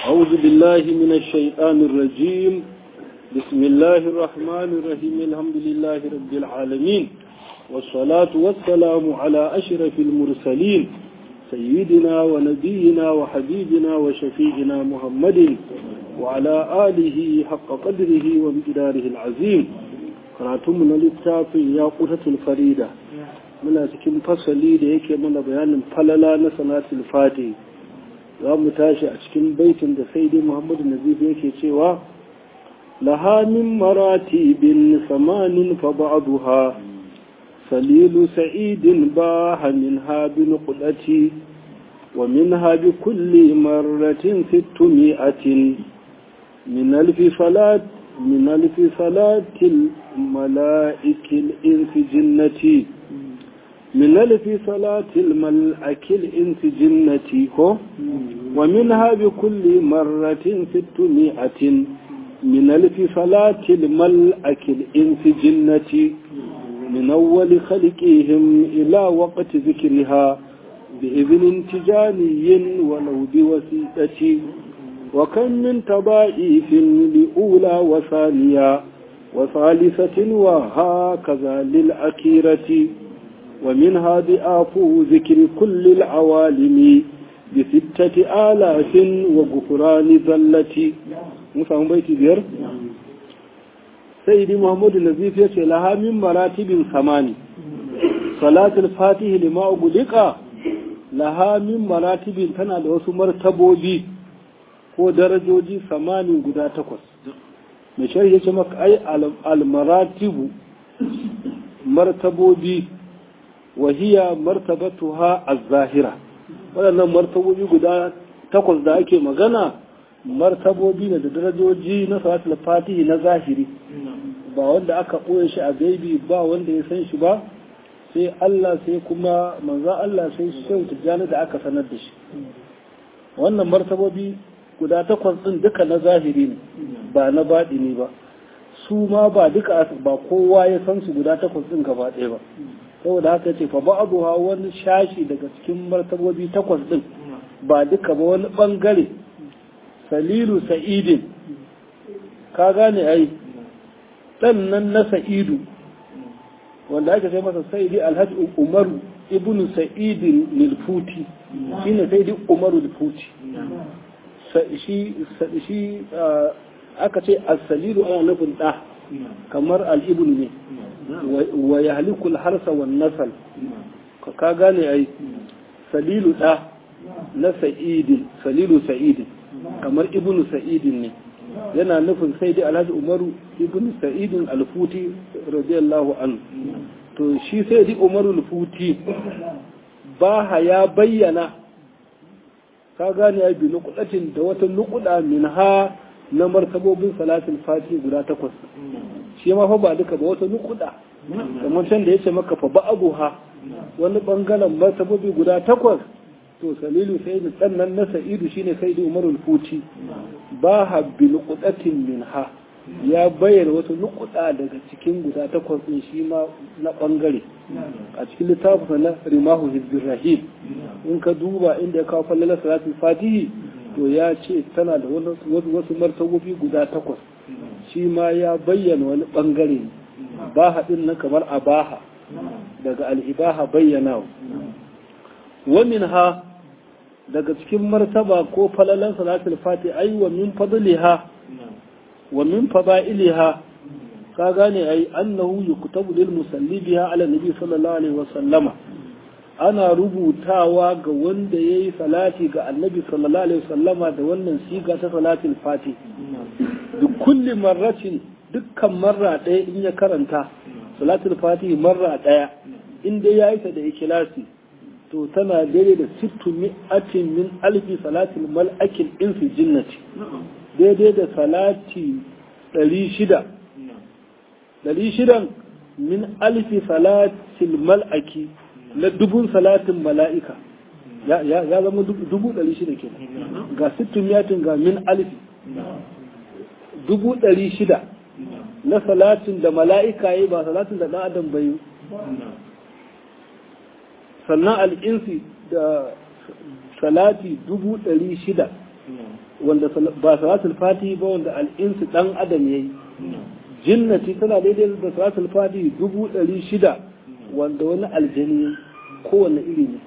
أعوذ بالله من الشيطان الرجيم بسم الله الرحمن الرحيم الحمد لله رب العالمين والصلاة والسلام على أشرف المرسلين سيدنا ونبينا وحبيبنا وشفيعنا محمد وعلى آله حق قدره وامتداره العظيم karatunmu na littafin ya kutatul farida muna cikin fasali da yake mana bayanin falala na sanatul fati za mu tashi a cikin baitin da sai dai muhammadu nazif yake cewa lahamin marati bin samanin fa ba'duha salilu sa'idin baha min ha bin qudati wa minha bi kulli marratin sittu mi'atin min alfi salat من ألف صلاة الملائك الإنس جنتي من ألف صلاة الملائك الإنس جنتي ومنها بكل مرة ستمائة من ألف صلاة الملائك الإنس جنتي من أول خلقهم إلى وقت ذكرها بإذن تجاني ولو بوسيطتي وكم من تضائف لأولى وثانية وثالثة وهكذا للأخيرة ومنها ضعاف ذكر كل العوالم بستة آلاف وغفران ذلة مفهم بيتي بير سيدي محمد النزيف يقول لها من مراتب ثماني صلاة الفاتح لما أغلق لها من مراتب تنا لوسو مرتبو ko darajoji samanin guda takwas mai shari'a ce maka ai almaratibu martabobi wahiya martabatuha az-zahira waɗannan martabobi guda takwas da ake magana martabobi ne da darajoji na salatul fatihi na zahiri ba wanda aka ɓoye shi a gaibi ba wanda ya san shi ba sai Allah sai kuma manzo Allah sai shehu tijjani da aka sanar da shi wannan martabobi guda takwas ɗin duka na zahiri ne ba na baɗi ne ba su ma ba duka ba kowa ya san su guda takwas ɗin gaba ɗaya ba saboda haka ce fa ba'dha wani shashi daga cikin martabobi takwas ɗin ba duka ba wani bangare salilu sa'idin ka gane ai dan nan na sa'idu wanda aka sai masa sa'idi alhaji umaru ibnu sa'idin nilfuti shine sa'idi umaru nilfuti shi aka ce asalilu ana nufin ɗa kamar al'ibun ne wa ya halikul harsa wa nasal ka gane ai salilu ɗa na sa'idin salilu sa'idin kamar ibnu sa'idin ne yana nufin sai dai alhaji umaru ibnu sa'idin alfuti radiyallahu anhu to shi sai dai umaru alfuti ba ya bayyana ka gane ya bi nukudatin da wata nukuda min ha na martabobin salatin fati guda takwas shi ma fa ba duka ba wata nukuda kamar can da yace maka fa ba'abu ha wani bangaren martabobi guda takwas to salilu sai da sannan na sa'idu shine sai da umarul futi ba ha bi nukudatin min ha ya bayyana wata nukuda daga cikin guda takwas din shi ma na bangare a cikin littafin na rimahu hizbir rahim in ka duba inda ya kawo fallalar salatul fatihi to ya ce tana da wasu martabobi guda takwas shi ma ya bayyana wani bangare ne baha din nan kamar abaha daga al'ibaha bayyana wa min ha daga cikin martaba ko falalan salatul fatihi ai wa min fadliha wa min fada'iliha ka gane ai annahu yuktabu lil musalli biha ala nabi sallallahu alaihi wa sallama ana rubutawa ga wanda yayi salati ga annabi sallallahu alaihi wa sallama da wannan siga ta salatul fati da kulli marratin dukkan marra ɗaya in ya karanta salatul fati marra ɗaya in dai yayi ta da ikhlasi to tana daidai da sittu mi'atin min alfi salatul mal'akil infi jinnati daidai da salati ɗari shida ɗari shidan min alfi salatil mal'aki na dubun salatin mala'ika ya zama dubu ɗari shida ke ga sittin yatin ga min alfi dubu ɗari shida na salatin da mala'ika yi ba salatin da ɗan adam bai sannan al'insi da salati dubu ɗari shida wanda ba salatul fati ba wanda al'insu dan adam yayi jinnati tana daidai da salatul fati dubu ɗari shida wanda wani aljani kowane iri ne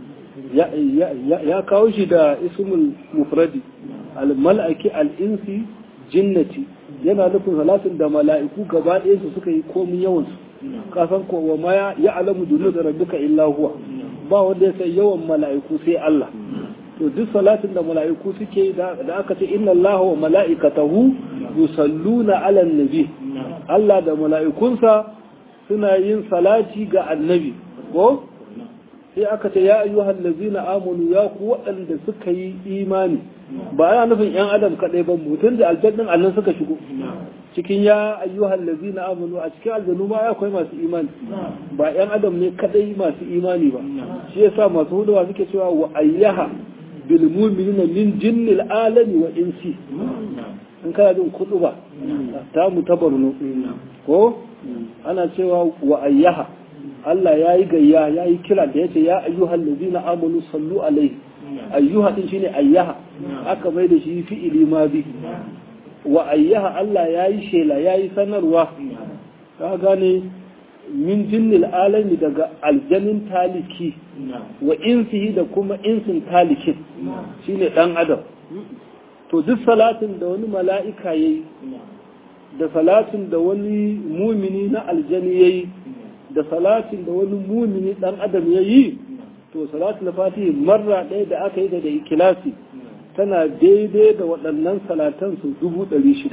ya kawo shi da ismul mufradi al-mal'aki al-insi jinnati yana nufin salatin da mala'iku gaba ɗaya su suka yi komin yawan su kasan ko wa ma ya alamu dunu da rabbika illa huwa ba wanda ya sai yawan mala'iku sai Allah to duk salatin da mala'iku suke da aka ce inna Allah wa mala'ikatahu yusalluna ala nabi Allah da mala'ikunsa suna yin salati ga annabi ko sai aka ce ya ayyuhal ladzina amanu ya ku waɗanda suka yi imani ba yana nufin yan adam kaɗai ba mutum da aljannin annan suka shigo cikin ya ayyuhal ladzina amanu a cikin aljanu ma ya akwai masu imani ba yan adam ne kaɗai masu imani ba shi yasa masu hudawa suke cewa wa ayyaha bil mu'minina min jinnil alami wa insi in kana jin kudu ba ta mu ta barno ko ana cewa wa ayyaha Allah ya yi gayya ya yi kira da ya ce ya ayyuhal ladina amanu sallu alaihi ayyuha din shine ayyaha aka mai da shi fi'ili ma bi wa ayyaha Allah ya yi shela ya yi sanarwa ka gane min jinnil alami daga aljanin taliki wa insihi da kuma insin talikin shine dan adam to duk salatin da wani mala'ika yayi da salatin da wani mumini na aljani yayi da salatin da wani mumini dan adam ya yi to salatul fatihi marra ɗaya da aka yi da da ikilasi tana daidai da waɗannan salatan su dubu ɗari shida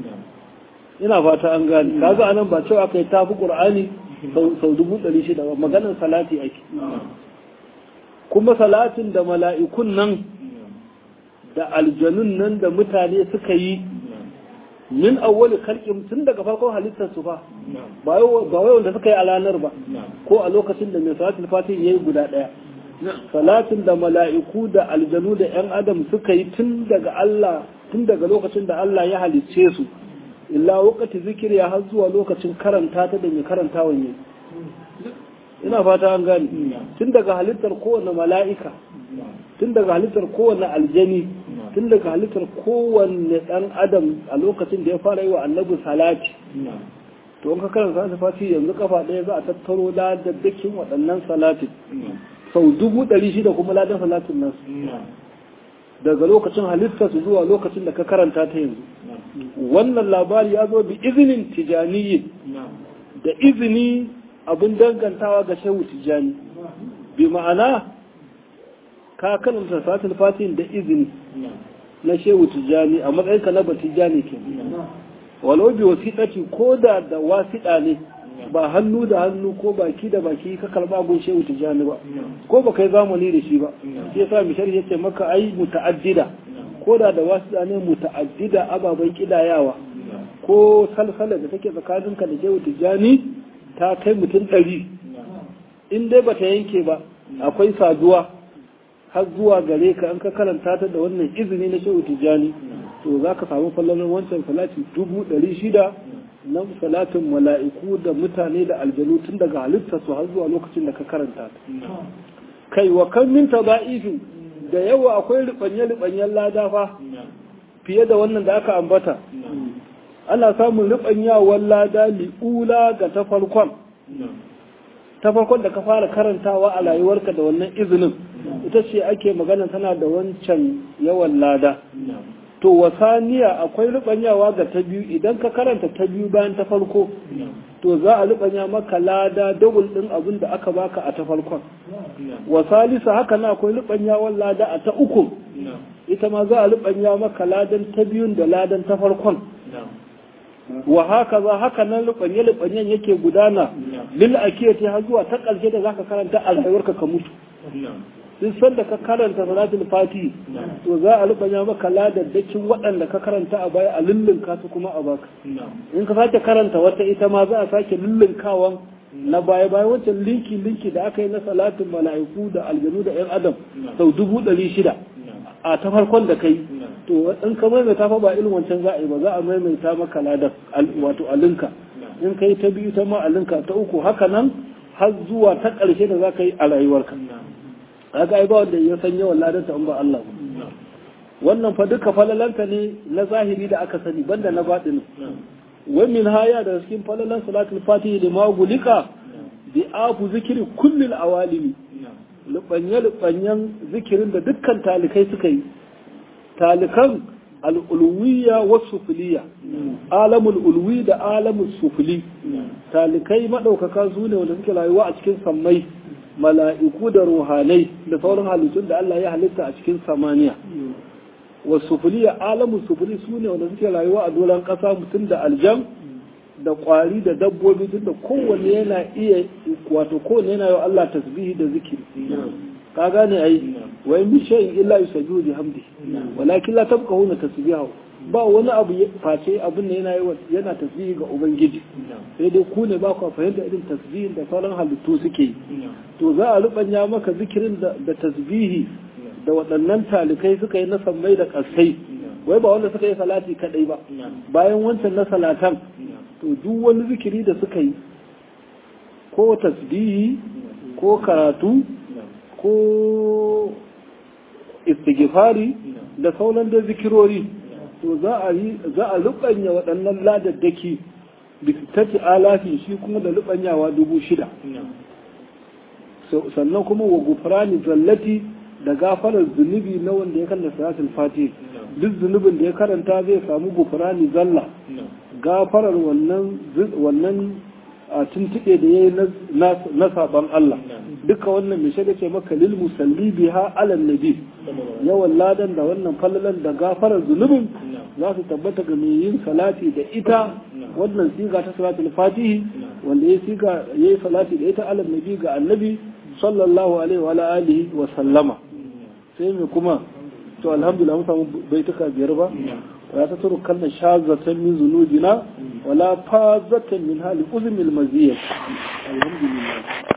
ina fata an gane kaga anan ba cewa aka yi tafi qur'ani sau dubu ɗari shida ba maganar salati ake kuma salatin da mala'ikun nan da aljanun nan da mutane suka yi min awwali khalqin tun daga farkon halittar su fa ba wai wanda suka yi a ranar ba ko a lokacin da mai salatul fatih yayi guda daya salatin da mala'iku da aljanu da yan adam suka yi tun daga Allah tun daga lokacin da Allah ya halicce su illa wakati zikiri har zuwa lokacin karanta ta da mai karanta wanye ina fata an gani tun daga halittar kowane mala'ika tun daga halittar kowane aljani tun daga halittar kowanne ɗan adam a lokacin da ya fara yi wa annabi salati to in ka karanta sa fati yanzu kafa ɗaya za a tattaro ladaddakin waɗannan salatin sau dubu ɗari shida kuma ladan salatin nan daga lokacin halittar su zuwa lokacin da ka karanta ta yanzu wannan labari ya zo bi izinin tijaniyin da izini abin dangantawa ga shehu tijani bi ma'ana ka karanta salatul fatin da izini na shehu tijani a matsayinka na batijani ke walau bi wasiɗaci ko da da wasiɗa ne ba hannu da hannu ko baki da baki ka karba gun shehu tijani ba ko ba kai zamani da shi ba shi yasa mishar ya ce maka ai muta'addida ko da da wasiɗa ne muta'addida ababen kidayawa ko salsala da take tsakaninka da shehu tijani ta kai mutum ɗari in dai bata yanke ba akwai saduwa har zuwa gare ka an ka karanta ta da wannan izini na shehu tijjani to za ka samu fallalar wancan salati dubu ɗari shida na salatin mala'iku da mutane da aljanu tun daga halittar su har zuwa lokacin da ka karanta ta kai wa kan min taba'ifin da yawa akwai ribanye-ribanyen lada fa fiye da wannan da aka ambata ana samun ribanyawar lada li'ula ga ta farkon ta farkon da ka fara karantawa a rayuwarka da wannan izinin ita ce ake magana tana da wancan yawan lada to wasaniya akwai rubanyawa ga ta biyu idan ka karanta ta biyu bayan ta farko to za a rubanya maka lada double din abin da aka baka a ta farkon wasalisa haka na akwai rubanyawan lada a ta uku ita ma za a rubanya maka ladan ta biyun da ladan ta farkon wa haka za haka nan lubanye lubanyen yake gudana lil akiyati har zuwa ta ƙarshe da zaka karanta a rayuwarka ka mutu duk sanda ka karanta salatul fati to za a rubanya maka ladaddakin waɗanda ka karanta a baya a lullunka su kuma a baka in ka sake karanta wata ita ma za a sake lullunkawan na baya bayan wancan linki linki da aka yi na salatin mala'iku da aljanu da yan adam sau dubu ɗari shida a ta farkon da kai to in ka maimaita fa ba irin wancan za a yi ba za a maimaita maka ladar wato alinka in ka yi ta biyu ta ma alinka ta uku haka nan har zuwa ta ƙarshe da za ka yi a rayuwarka haka ai ba wanda ya san yawan ladar ta in ba Allah ba wannan fa duka falalanta ne na zahiri da aka sani banda na baɗini wa min haya da cikin falalan salatul fatihi da magulika bi afu zikiri kullil awalimi lubanye lubanyen zikirin da dukkan talikai suka yi talikan al'ulwiya wa sufiliya alamul ulwi da alamul sufili talikai maɗaukaka su ne wanda suke rayuwa a cikin sammai mala'iku da ruhanai da sauran halittun da Allah ya halitta a cikin samaniya wa sufiliya alamul sufili su ne wanda suke rayuwa a doron ƙasa mutum da aljan da ƙwari da dabbobi tun da kowanne yana iya wato kowanne yana yi Allah tasbihi da zikiri ka gane ai wa in shay'in illa yusabbihu bihamdi walakin la tabqahuna tasbihahu ba wani abu face abin da yana yi yana tasbihi ga ubangiji sai dai ku ne ba ku fahimta irin tasbihin da sauran halittu suke yi to za a rubanya maka zikirin da, da tasbihi da waɗannan talikai suka yi na sammai da ƙasai wai ba wanda suka yi salati kadai ba bayan wancan na salatan to duk wani zikiri da suka yi ko tasbihi ko karatu ko istighfari da sauran da zikirori to za a yi za a rubanya waɗannan ladaddaki bisitati alafi shi kuma da rubanyawa dubu shida sannan kuma wa gufrani zallati da gafarar zunubi na wanda ya kalla salatul fatih duk zunubin da ya karanta zai samu gufrani zalla gafarar wannan wannan a tuntuɓe da ya yi na saɓan Allah duka wannan mai shaida ce maka lil musalli biha alal nabi yawan ladan da wannan fallalan da gafarar zunubin za su tabbata ga mai yin salati da ita wannan siga ta salatul fatihi wanda ya siga ya yi salati da ita alal nabi ga annabi sallallahu alaihi wa alihi wa sallama sai mai kuma to alhamdulillah mun samu baituka biyar ba ولا تتركن شاذة من ذنوبنا ولا فاذة من هال أذن المزية الحمد لله